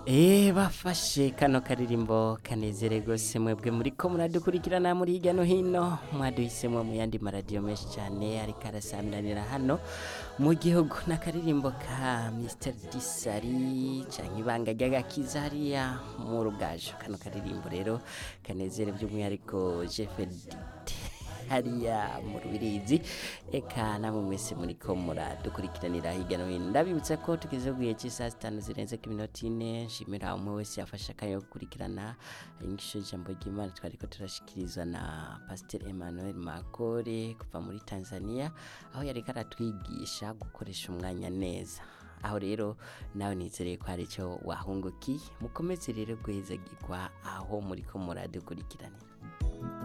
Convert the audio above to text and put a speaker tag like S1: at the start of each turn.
S1: Eh bafashe kano karirimbo kanezere gose mwebwe muriko muradukurikirana muri hirya no hino mwaduhisemwo mu yandi maradiyo menshi cyane ariko arasandanira hano mu gihugu n'akaririmbo ka Mr Disari canke ibanga ry'agakiza hariya mu rugajo kano karirimbo rero kanezere by'umwihariko Jefedite hariya mu rubirizi eka namwe mwese muriko muradukurikiranira hirya no hino ndabibutsa ko tugeze ku gihe cy'isaha zitanu zirenze ku minota ine nshimira umwe wese yafashe akanya ko gukurikirana inyigisho y'ijambo ry'imana twariko turashikirizwa na pasiteri emmanuel makore kuva muri tanzania aho yariko aratwigisha gukoresha umwanya neza aho rero nawe nizereye ko hari icyo wahungukiye mukomeze rero guhezagirwa aho muriko muradukurikiranira